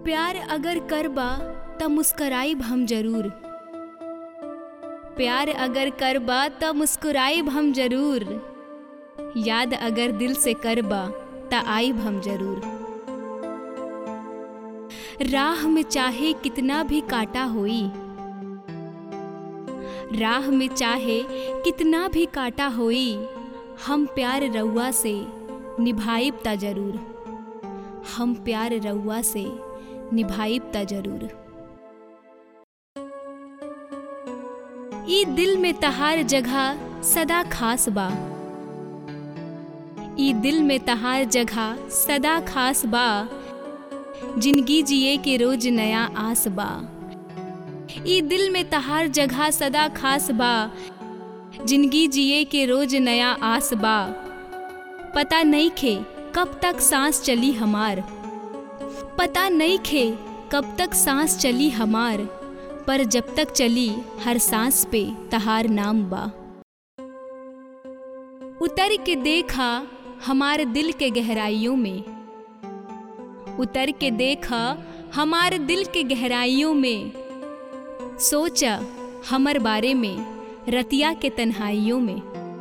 प्यार अगर करबा त मुस्कराइब हम जरूर प्यार अगर करबा त मुस्कुराइब हम जरूर याद अगर दिल से करबा त आइब हम जरूर राह में चाहे कितना भी काटा होई राह में चाहे कितना भी काटा होई हम प्यार रउआ से निभाइब ता जरूर हम प्यार रउआ से निभाइब ता जरूर ई दिल में तहार जगह सदा खास बा ई दिल में तहार जगह सदा खास बा जिंदगी जिए के रोज नया आस बा ई दिल में तहार जगह सदा खास बा जिंदगी जिए के रोज नया आस बा पता नहीं खे कब तक सांस चली हमार पता नहीं खे कब तक सांस चली हमार पर जब तक चली हर सांस पे तहार नाम बा उतर के देखा हमारे दिल के गहराइयों में उतर के देखा हमारे दिल के गहराइयों में सोचा हमर बारे में रतिया के तन्हाइयों में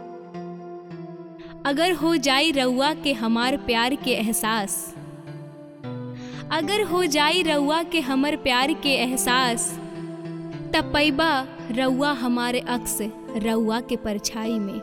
अगर हो जाई रउआ के हमार प्यार के एहसास अगर हो जाई रउआ के हमर प्यार के एहसास तब पैबा रउआ हमारे अक्स रउआ के परछाई में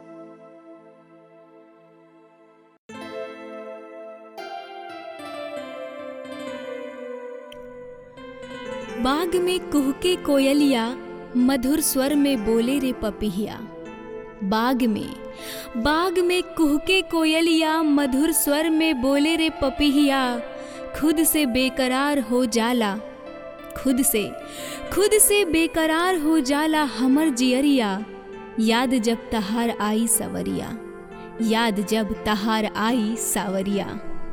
बाग में कुहके कोयलिया मधुर स्वर में बोले रे पपिहिया बाग में बाग में कुहके कोयलिया मधुर स्वर में बोले रे पपिहिया खुद से बेकरार हो जाला खुद से खुद से बेकरार हो जाला हमर जियरिया याद जब तहार आई सवरिया याद जब तहार आई सावरिया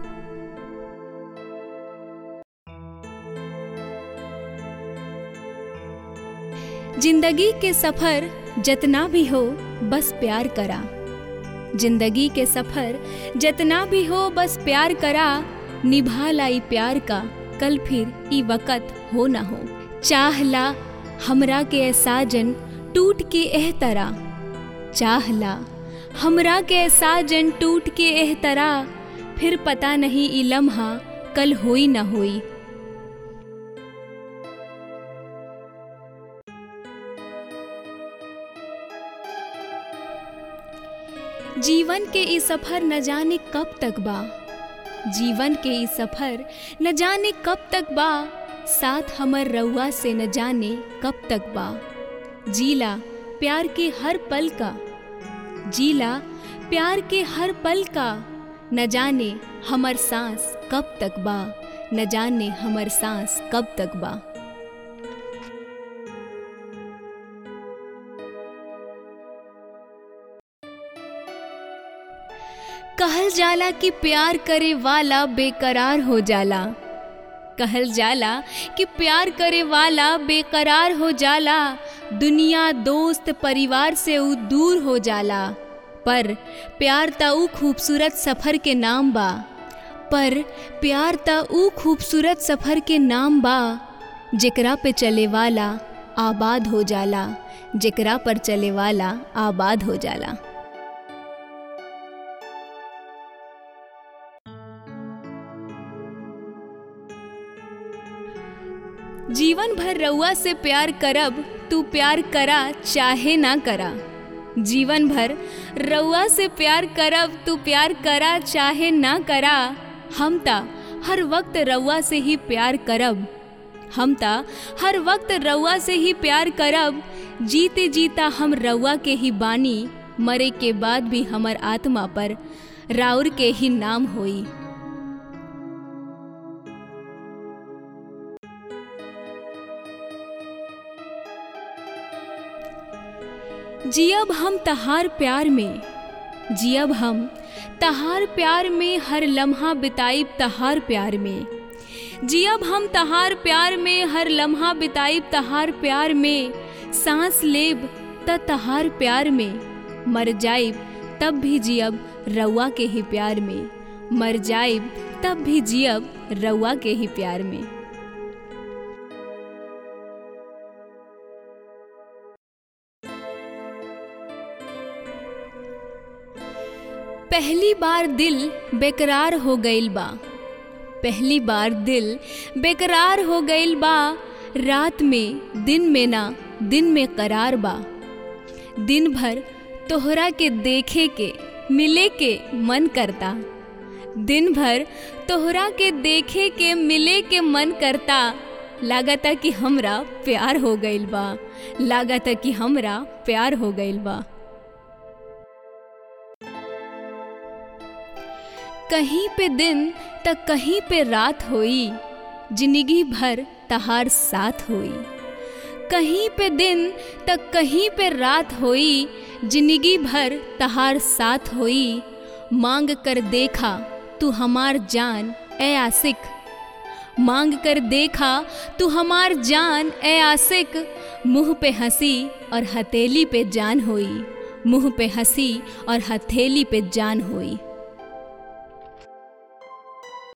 जिंदगी के सफर जितना भी हो बस प्यार करा जिंदगी के सफर जितना भी हो बस प्यार करा निभा लाई प्यार का कल फिर ई वक़्त हो ना हो चाहला हमरा के साजन टूट के एह तरह चाहला हमरा के साजन टूट के एह तरह फिर पता नहीं ई लम्हा कल होई ना होई जीवन के ई सफर न जाने कब तक बा जीवन के ई सफर न जाने कब तक बा साथ हमर रउआ से न जाने कब तक बा जीला प्यार के हर पल का जीला प्यार के हर पल का न जाने हमर सांस कब तक बा न जाने हमर सांस कब तक बा कहल जाला कि प्यार करे वाला बेकरार हो जाला कहल जाला कि प्यार करे वाला बेकरार हो जाला दुनिया दोस्त परिवार से ऊ दूर हो जाला पर प्यार त ऊ खूबसूरत सफ़र के नाम बा पर प्यार त ऊ खूबसूरत सफ़र के नाम बा जेकरा पे चले वाला आबाद हो जाला जेकरा पर चले वाला आबाद हो जाला जीवन भर रउआ से प्यार करब तू प्यार करा चाहे ना करा जीवन भर रउआ से प्यार करब तू प्यार करा चाहे ना करा हम ता हर वक्त रउआ से ही प्यार करब हम ता हर वक्त रउआ से ही प्यार करब जीते जीता हम रउआ के ही बानी मरे के बाद भी हमर आत्मा पर राउर के ही नाम होई जियब हम तहार प्यार में जियब हम तहार प्यार में हर लम्हा बिताइब तहार प्यार में जियब हम तहार प्यार में हर लम्हा बिताइब तहार प्यार में सांस लेब त तहार प्यार में मर जाइब तब भी जियब रउआ के ही प्यार में मर जाइब तब भी जियब रउआ के ही प्यार में पहली बार दिल बेकरार हो गईल बा पहली बार दिल बेकरार हो गईल बा रात में दिन में ना दिन में करार बा दिन भर तोहरा के देखे के मिले के मन करता दिन भर तोहरा के देखे के मिले के मन करता लागता कि हमरा प्यार हो गईल बा लागता कि हमरा प्यार हो गईल बा कहीं पे दिन त कहीं पे रात होई जिंदगी भर तहार साथ होई कहीं पे दिन त कहीं पे रात होई जिंदगी भर तहार साथ होई मांग कर देखा तू हमार जान ए आशिक मांग कर देखा तू हमार जान ए आशिक मुंह पे हंसी और हथेली पे जान होई मुंह पे हंसी और हथेली पे जान होई